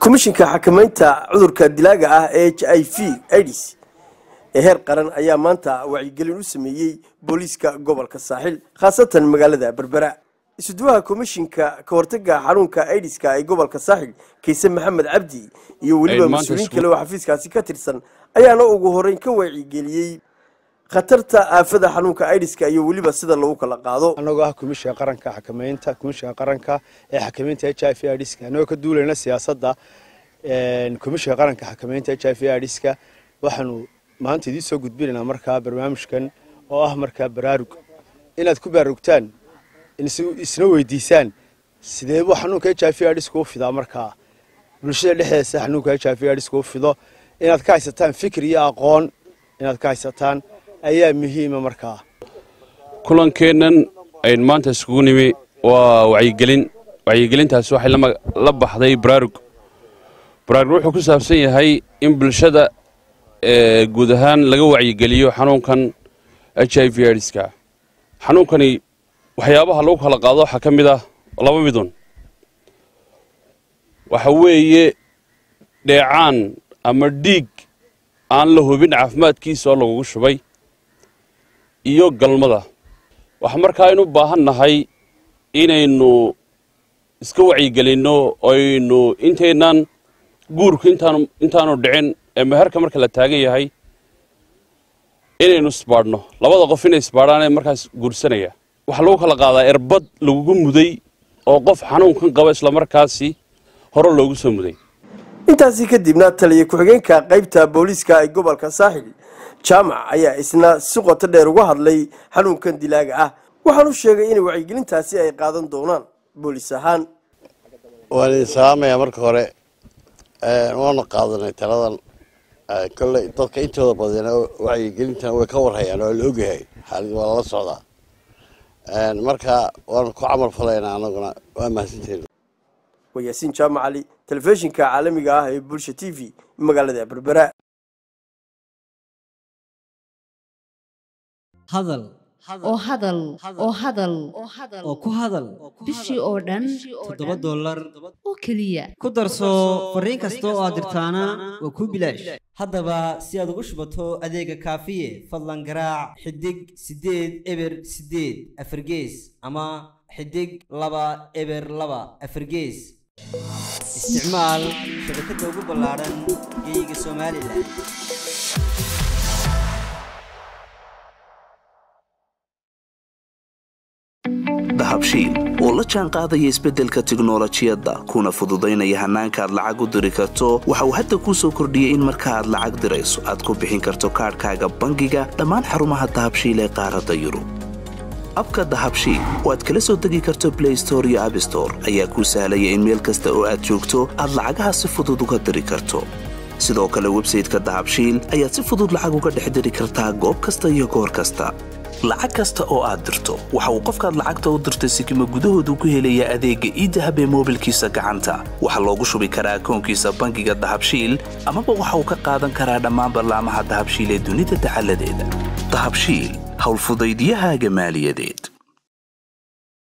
komishinka xakamaynta cudurka dilaaga ah ee h i v ids ee heer qaran ayaa maanta wacyigelin u sameeyey booliiska gobolka saaxil khaasatan magaalada berbera isuduwaha komishinka ka hortaga xanuunka idiska ee gobolka saaxil kayse maxamed cabdi iyo weliba mas-uuliin kale oo xafiiskaasi ka tirsan ayaana ugu horeyn ka wacyigeliyey khatarta aafada xanuunka idiska iyo weliba sida lagu kala qaado anagoo ah komishinka qaranka xakamaynta komishinka qaranka ee xakamaynta h i v idska anagoo ka duulayna siyaasadda komishinka qaranka xakamaynta h i v idska waxaanu maanta idiin soo gudbinaynaa markaa barnaamijkan oo ah markaa baraarug inaad ku baraarugtaan isna weydiisaan sidee buu xanuunka h i v idska u fidaa markaa bulshada dhexdeesa xanuunka h i v idska u fido inaad ka haysataan fikir iyo aqoon inaad ka haysataan ayaa muhiima markaa kulankeennan ayn maanta iskugu nimi waa wacyigelin wacyigelintaasi waxay la baxday baraarug baraarug wuxuu ku saabsan yahay in bulshada guud ahaan laga wacyigeliyo xanuunkan h i v idska xanuunkani waxyaabaha lagu kala qaado waxaa ka mid ah laba midun waxa weeye dheecaan ama dhiig aan la hubin caafimaadkiisa oo lagugu shubay iyo galmada waxaa markaa aynu u baahan nahay inaynu iska wacyigelinno aynu intaynan guurku intaanu dhicin ee meherka marka la taagan yahay inaynu isbaadhno labada qof inay isbaadhaan markaas guursanaya waxaa lagu kala qaadaa erbad lagugu muday oo qof xanuunkan qaba islamarkaasi hore loogu soo muday intaasi kadibna taliya ku-xigeenka qaybta booliiska ee gobolka saaxil jaamac ayaa isna si qoto dheer uga hadlay xanuunkan dilaaga ah waxaanu sheegay in wacyigelintaasi ay qaadan doonaan booliis ahaan waan idin salaamayaa marka hore waanu qaadanay taladan kolley dadka intooda badan wacyigelintan way ka warhayaan waa la ogyahay xaalid waa lala socdaa marka waanu ku camal falaynaa anaguna waa mahadsanteena waa yaasiin jaamac cali telefishinka caalamiga ah ee bulsha t v magaalada berbera hadal oo hadal oo hadal oo ku hadal bishii oo dhan toddoba dollar oo keliya ku darso fariin kasta oo aad dirtaana waa kuu bilaash haddaba si aad ugu shubato adeega kaafiye fadlan garaac xidig siddeed eber siddeed afargees ama xidig laba eber laba afargees isticmaal shabakadda ugu ballaadhan geeyiga somalilan dahabshiil oo la jaan qaadaya isbeddelka tiknolojiyadda kuna fududaynaya hannaanka aad lacag u diri karto waxa uu hadda kuu soo kordhiyey in marka aad lacag dirayso aad ku bixin karto kaadhkaaga bangiga dhammaan xarumaha dahabshiil ee qaaradda yurub abka dahabshiil oo aad kala soo degi karto blay store iyo abstore ayaa kuu sahlaya in meel kasta oo aad joogto aad lacagaha si fudud uga diri karto sidoo kale websayteka dahabshiil ayaad si fudud lacag uga dhex diri kartaa goob kasta iyo goor kasta lacag kasta oo aad dirto waxa uu qofkaad lacagta u dirtay sikima gudahoodu ku helayaa adeegga iidahab ee moobilkiisa gacanta waxaa loogu shubi karaa akoonkiisa bangiga dahabshiil amaba waxa uu ka qaadan karaa dhammaan ballaamaha dahabshiil ee dunida dacaladeeda dahabshiil howlfudaydyahaaga maaliyadeed